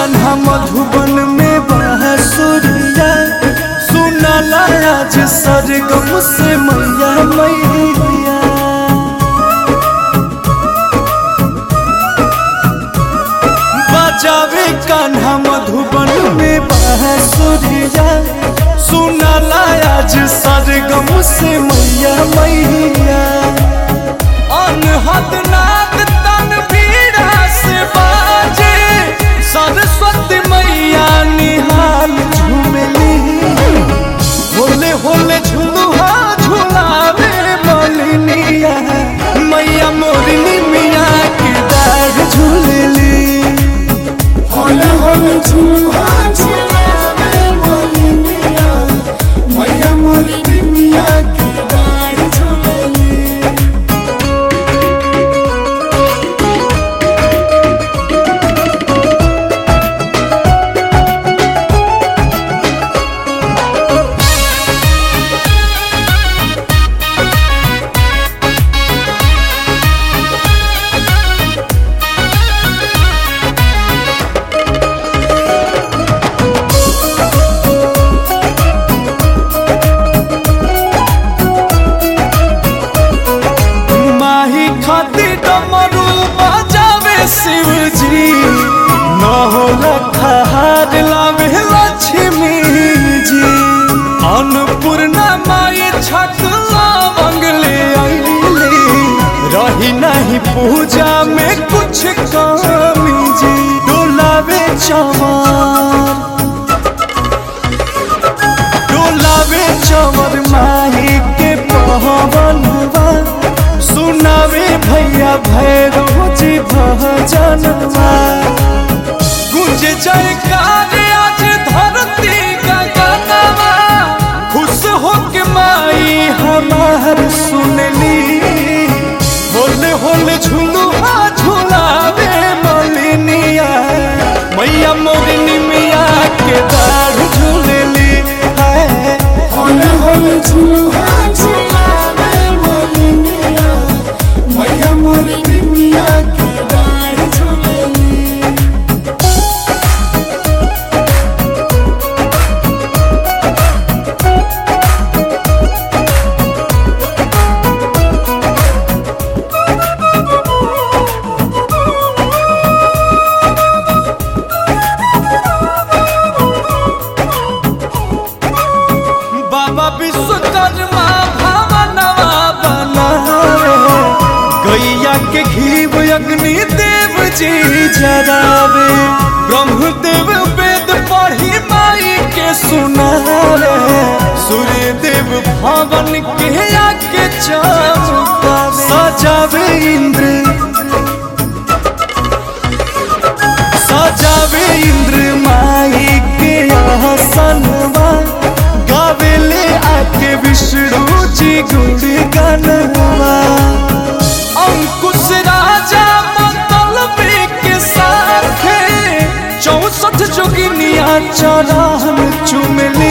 कान्हा मधुबन में बांसुरिया सुनाला आज सरगम से मैया मैया बजावे कान्हा मधुबन में बांसुरिया सुनाला आज सरगम से मैया मैया अनहद नाद तनवीरा से बाजे सरस्वती मैया निहाल झूमली होले होले झुलुहा झुलावे मलिनिया मैया मोरनी मिया के दाढ़ झूलली होले होले झूला झूलावे मोलिनिया मैया मोलिनिया की डाढ़ झूलेली माही खाती डमरू बजावे शिवजी न होला खहार लावे लक्ष्मी जी अन्नपूर्णा माई छकला मंगले आईली रही नहीं पूजा में कुछ कमी जी डोलावे चमार डोलावे चमर माही के पवनवा सुनावे भैया भैरव जी भजनवा गुंज जयकार आज धरती गगनवा खुश हो के माई हमार सुनली होले होले झुलुआ झुलावे मलिनिया मैया मोरनी मिया के दाढ़ झूलली है होले होले झूला झूलावे मोलिनिया मैया मोलिनिया की डाढ़ झूलेली बाबा विश्वकर्मा भवनवा बनावे गैया के घीव अग्नि देव जी जरावे ब्रह्मदेव वेद पढ़ी माई के सुनावे सूर्य देव भवन के आके चमकावे सजावे इंद्र सजावे इंद्र माई के आसनवा गावेले आके विष्णु जी गुण गनवा अंकुश राजा मतलबी के साथे चौसठ जोगिनिया चरण चुमली